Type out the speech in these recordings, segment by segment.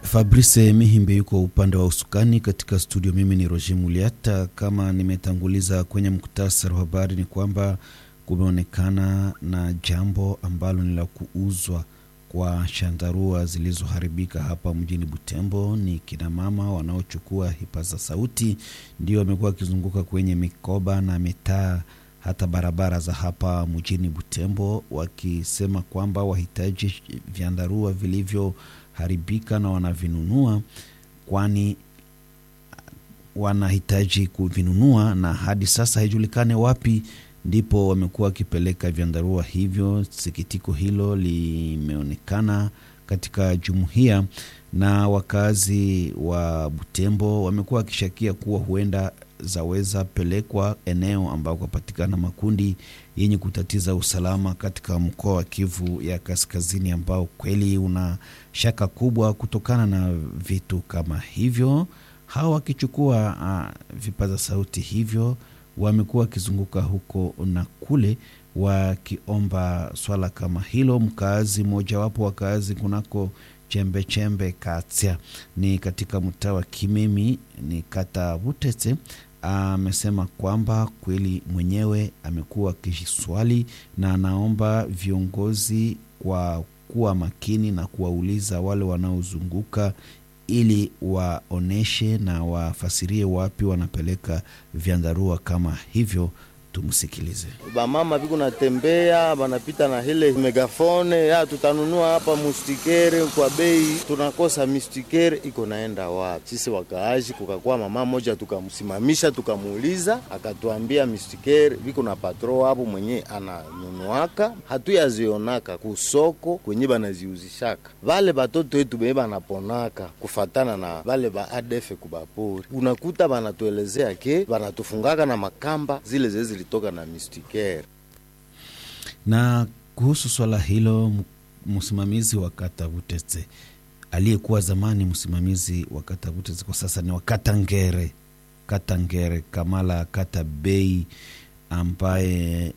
Fabrice Mihimbe yuko upande wa usukani katika studio. Mimi ni Roger Muliata. Kama nimetanguliza kwenye muktasari wa habari, ni kwamba kumeonekana na jambo ambalo ni la kuuzwa kwa shandarua zilizoharibika hapa mjini Butembo. Ni kina mama wanaochukua hipaza sauti ndio wamekuwa wakizunguka kwenye mikoba na mitaa hata barabara za hapa mjini Butembo wakisema kwamba wahitaji vyandarua vilivyoharibika na wanavinunua, kwani wanahitaji kuvinunua na hadi sasa haijulikane wapi ndipo wamekuwa wakipeleka vyandarua hivyo. Sikitiko hilo limeonekana katika jumuiya na wakazi wa Butembo wamekuwa wakishakia kuwa huenda zaweza pelekwa eneo ambako kupatikana makundi yenye kutatiza usalama katika mkoa wa Kivu ya Kaskazini, ambao kweli una shaka kubwa kutokana na vitu kama hivyo. Hawa wakichukua uh, vipaza sauti hivyo wamekuwa wakizunguka huko na kule wakiomba swala kama hilo. Mkaazi mojawapo wakaazi kunako chembe chembe Katsia ni katika mtaa wa Kimemi ni kata Butete amesema kwamba kweli mwenyewe amekuwa akiswali na anaomba viongozi kwa kuwa makini na kuwauliza wale wanaozunguka ili waoneshe na wafasirie wapi wanapeleka vyandarua kama hivyo. Tumsikilize. Bamama viko natembea banapita na hele megafone ya tutanunua hapa mustikere kwa bei, tunakosa mistikere iko naenda wapi? Sisi wakaaji, kukakuwa mama moja tukamsimamisha, tukamuuliza, akatuambia mistikere viko na patro hapo mwenye ananunuaka, hatuyazionaka kusoko kwenye banaziuzishaka. Vale batoto wetu benye banaponaka kufatana na vale ba ADF kubapori, unakuta banatuelezea ke banatufungaka na makamba zile zezi toka na mistikere. Na kuhusu swala hilo, msimamizi wa kata Butetse aliyekuwa zamani msimamizi wa kata Butetse kwa sasa ni wa kata Ngere, kata Ngere Kamala kata Bei, ambaye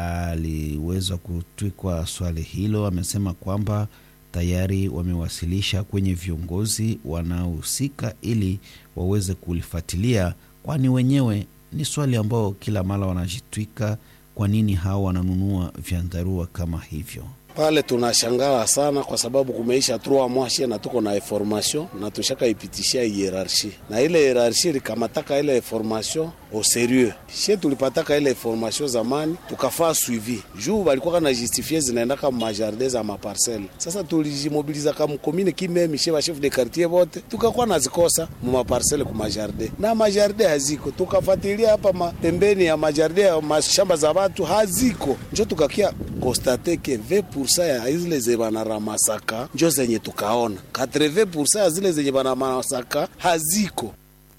aliweza kutwikwa swali hilo, amesema kwamba tayari wamewasilisha kwenye viongozi wanaohusika ili waweze kulifuatilia, kwani wenyewe ni swali ambao kila mara wanajitwika, kwa nini hao wananunua vyandarua kama hivyo? Pale tunashangala sana kwa sababu kumeisha trois mois na tuko na information na tushaka ipitishia hierarchie na ile hierarchie likamataka ile information au serieux. She tulipataka ile information zamani tukafaa suivi juu balikuwa kana justifie zinaenda kama majardin za maparcelle. Sasa tulijimobiliza kama commune kimemi she ba chef de quartier bote tukakuwa nazikosa mu maparcelle ku majardin na majardin haziko, tukafuatilia hapa pembeni ya majardin ya mashamba za watu haziko, njo tukakia constate ke 20% ya zile zenye banaramasaka njo zenye tukaona 80% ya zile zenye banaramasaka haziko.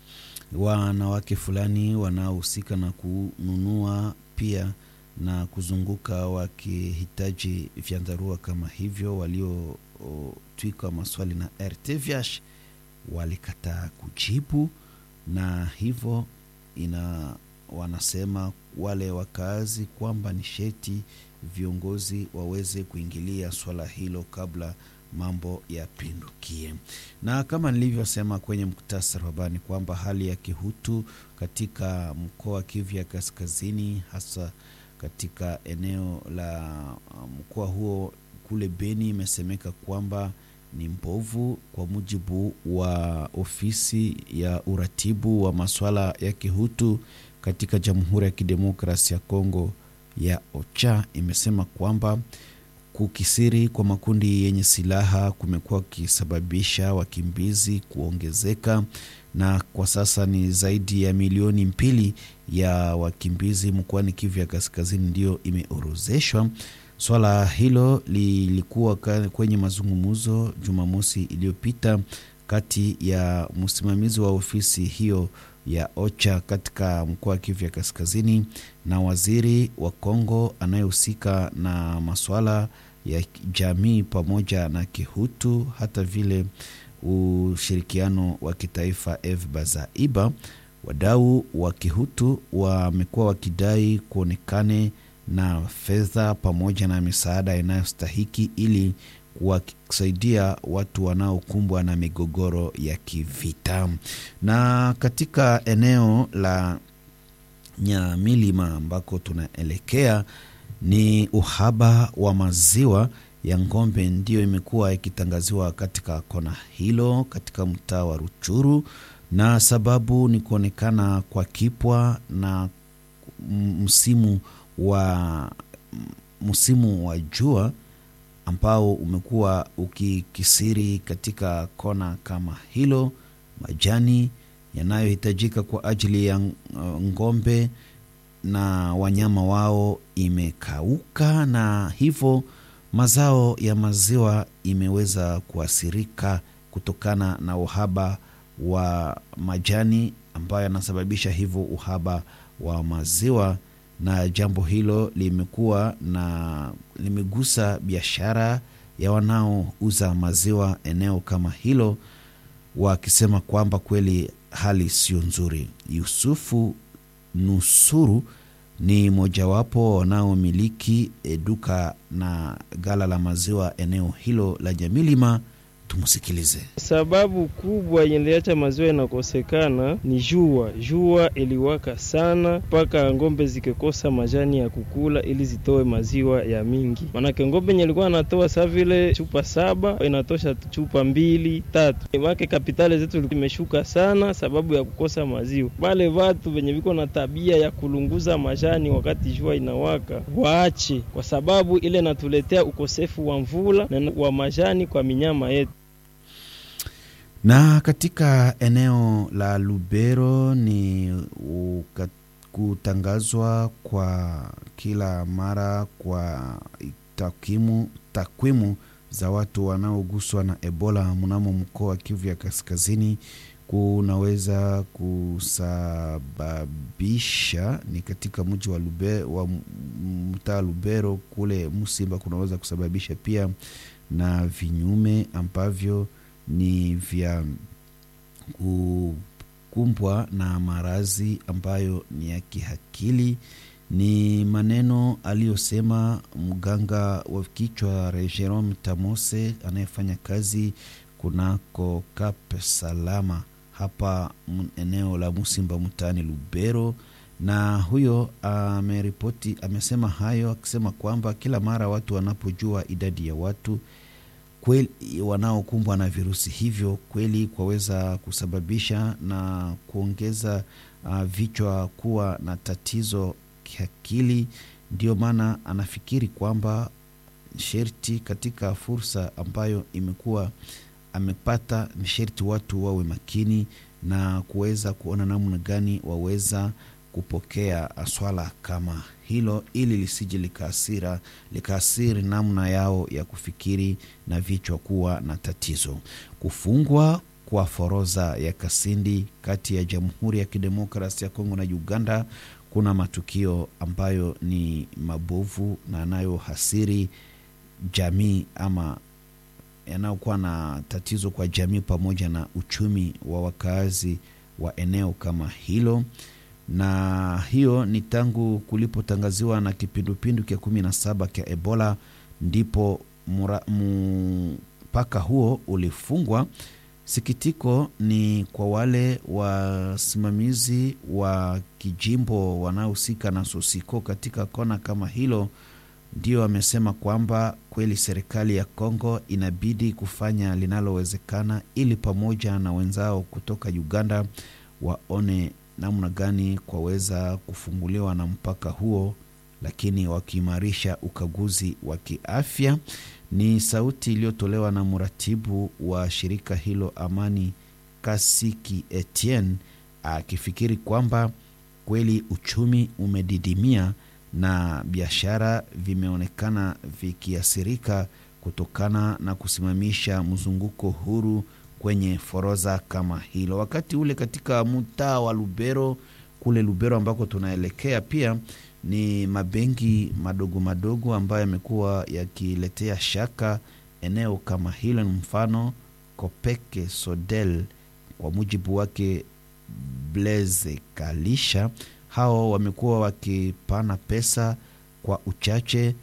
Wanawake fulani wanaohusika na kununua pia na kuzunguka wakihitaji vyandarua kama hivyo, waliotwika maswali na RTVH walikataa kujibu, na hivyo ina wanasema wale wakazi kwamba ni sheti viongozi waweze kuingilia swala hilo kabla mambo yapindukie. Na kama nilivyosema kwenye muktasari wa habari kwamba hali ya kihutu katika mkoa wa Kivu ya Kaskazini, hasa katika eneo la mkoa huo kule Beni, imesemeka kwamba ni mbovu, kwa mujibu wa ofisi ya uratibu wa masuala ya kihutu katika Jamhuri ya Kidemokrasia ya Kongo ya OCHA imesema kwamba kukisiri kwa makundi yenye silaha kumekuwa kukisababisha wakimbizi kuongezeka, na kwa sasa ni zaidi ya milioni mbili ya wakimbizi mkoani Kivu ya Kaskazini ndiyo imeorozeshwa. Swala hilo lilikuwa kwenye mazungumzo Jumamosi iliyopita kati ya msimamizi wa ofisi hiyo ya OCHA katika mkoa wa Kivu ya Kaskazini na waziri wa Kongo anayehusika na masuala ya jamii pamoja na kihutu, hata vile ushirikiano wa kitaifa Eve Bazaiba. Wadau wa kihutu wamekuwa wakidai kuonekane na fedha pamoja na misaada inayostahiki ili kuwasaidia watu wanaokumbwa na migogoro ya kivita. Na katika eneo la Nyamilima ambako tunaelekea ni uhaba wa maziwa ya ng'ombe ndiyo imekuwa ikitangaziwa katika kona hilo katika mtaa wa Ruchuru, na sababu ni kuonekana kwa kipwa na msimu wa msimu wa jua ambao umekuwa ukikisiri katika kona kama hilo. Majani yanayohitajika kwa ajili ya ng'ombe na wanyama wao imekauka, na hivyo mazao ya maziwa imeweza kuathirika kutokana na uhaba wa majani ambayo yanasababisha hivyo uhaba wa maziwa, na jambo hilo limekuwa na limegusa biashara ya wanaouza maziwa eneo kama hilo, wakisema kwamba kweli hali sio nzuri. Yusufu Nusuru ni mojawapo wanaomiliki duka na gala la maziwa eneo hilo la Nyamilima. Tumsikilize. Sababu kubwa yeniliacha maziwa inakosekana ni jua. Jua iliwaka sana mpaka ng'ombe zikikosa majani ya kukula ili zitoe maziwa ya mingi. Manake ng'ombe yenye ilikuwa anatoa saa vile chupa saba inatosha chupa mbili tatu. Make kapitali zetu imeshuka sana sababu ya kukosa maziwa. Wale watu wenye viko na tabia ya kulunguza majani wakati jua inawaka waache, kwa sababu ile natuletea ukosefu wa mvula na wa majani kwa minyama yetu na katika eneo la Lubero ni kutangazwa kwa kila mara kwa takwimu takwimu za watu wanaoguswa na Ebola mnamo mkoa wa Kivu ya Kaskazini kunaweza kusababisha ni katika mji wa Lubero, wa mtaa Lubero kule Musimba kunaweza kusababisha pia na vinyume ambavyo ni vya kukumbwa na maradhi ambayo ni ya kiakili. Ni maneno aliyosema mganga wa kichwa Jerome Tamose anayefanya kazi kunako Kap Salama hapa eneo la Musimba mtaani Lubero, na huyo ameripoti, amesema hayo akisema kwamba kila mara watu wanapojua idadi ya watu kweli wanaokumbwa na virusi hivyo kweli kwaweza kusababisha na kuongeza uh, vichwa kuwa na tatizo kiakili. Ndio maana anafikiri kwamba sherti katika fursa ambayo imekuwa amepata, ni sherti watu wawe makini na kuweza kuona namna gani waweza kupokea swala kama hilo ili lisije likaasira likaasiri namna yao ya kufikiri na vichwa kuwa na tatizo. Kufungwa kwa forodha ya Kasindi kati ya Jamhuri ya Kidemokrasi ya Kongo na Uganda kuna matukio ambayo ni mabovu na yanayohasiri jamii ama yanayokuwa na tatizo kwa jamii pamoja na uchumi wa wakaazi wa eneo kama hilo na hiyo ni tangu kulipotangaziwa na kipindupindu kya kumi na saba kya Ebola ndipo mpaka huo ulifungwa. Sikitiko ni kwa wale wasimamizi wa kijimbo wanaohusika na Sosiko katika kona kama hilo, ndio amesema kwamba kweli serikali ya Kongo inabidi kufanya linalowezekana ili pamoja na wenzao kutoka Uganda waone namna gani kwaweza kufunguliwa na mpaka huo, lakini wakiimarisha ukaguzi wa kiafya. Ni sauti iliyotolewa na mratibu wa shirika hilo Amani Kasiki Etienne, akifikiri kwamba kweli uchumi umedidimia na biashara vimeonekana vikiathirika kutokana na kusimamisha mzunguko huru kwenye forodha kama hilo. Wakati ule katika mtaa wa Lubero kule Lubero ambako tunaelekea pia ni mabenki madogo madogo ambayo yamekuwa yakiletea shaka eneo kama hilo. Ni mfano Kopeke Sodel, kwa mujibu wake Blaise Kalisha, hao wamekuwa wakipana pesa kwa uchache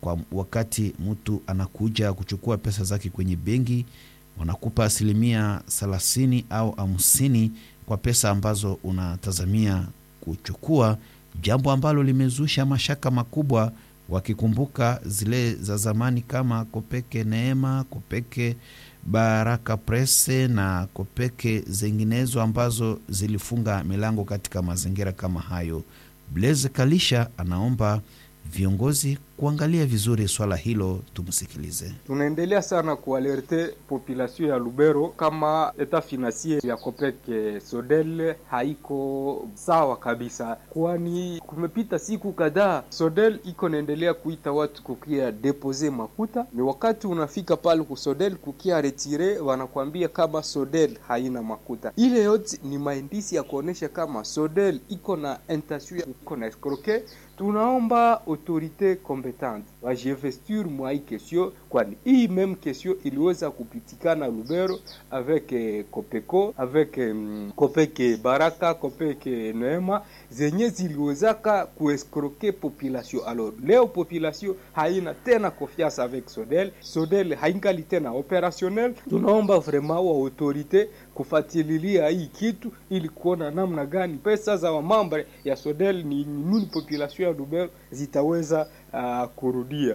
kwa wakati mtu anakuja kuchukua pesa zake kwenye benki, wanakupa asilimia thelathini au hamsini kwa pesa ambazo unatazamia kuchukua, jambo ambalo limezusha mashaka makubwa, wakikumbuka zile za zamani kama Kopeke Neema, Kopeke Baraka Presse na Kopeke zinginezo ambazo zilifunga milango katika mazingira kama hayo. Blaise Kalisha anaomba viongozi kuangalia vizuri swala hilo. Tumsikilize. Tunaendelea sana kualerte population ya Lubero kama eta financier ya Kopeke Sodel haiko sawa kabisa, kwani kumepita siku kadhaa Sodel iko naendelea kuita watu kukia depose makuta. Ni wakati unafika pale ku Sodel kukia retire, wanakwambia kama Sodel haina makuta. Ile yote ni maindisi ya kuonesha kama Sodel iko na intention iko na escroquer tunaomba autorite competente wajinvestir mwa hii kesio, kwani hii meme kesio iliweza kupitikana Lubero avec eh, Kopeko avec mm, Kopeke Baraka Kopeke Neema zenye ziliwezaka kuescroquer population. Alors leo population haina tena confiance avec Sodel, Sodel haingali tena opérationnel. Tunaomba vraiment wa autorite kufatililia hii kitu ili kuona namna gani pesa za wamambre ya Sodel ni nini population ya Lubero zitaweza uh, kurudia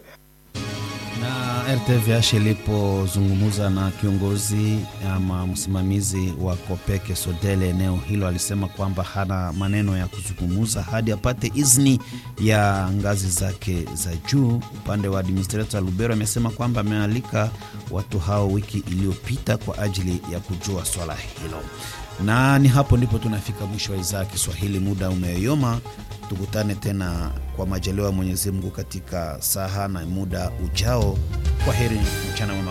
na RTVH ilipozungumza na kiongozi ama msimamizi wa Kopeke Sodele eneo hilo, alisema kwamba hana maneno ya kuzungumza hadi apate idhini ya ngazi zake za juu. Upande wa administrator Lubero amesema kwamba amealika watu hao wiki iliyopita kwa ajili ya kujua swala hilo, na ni hapo ndipo tunafika mwisho wa idhaa ya Kiswahili. Muda umeyoyoma. Tukutane tena kwa majaliwa ya Mwenyezi Mungu katika saha na muda ujao. Kwa heri, mchana mwema.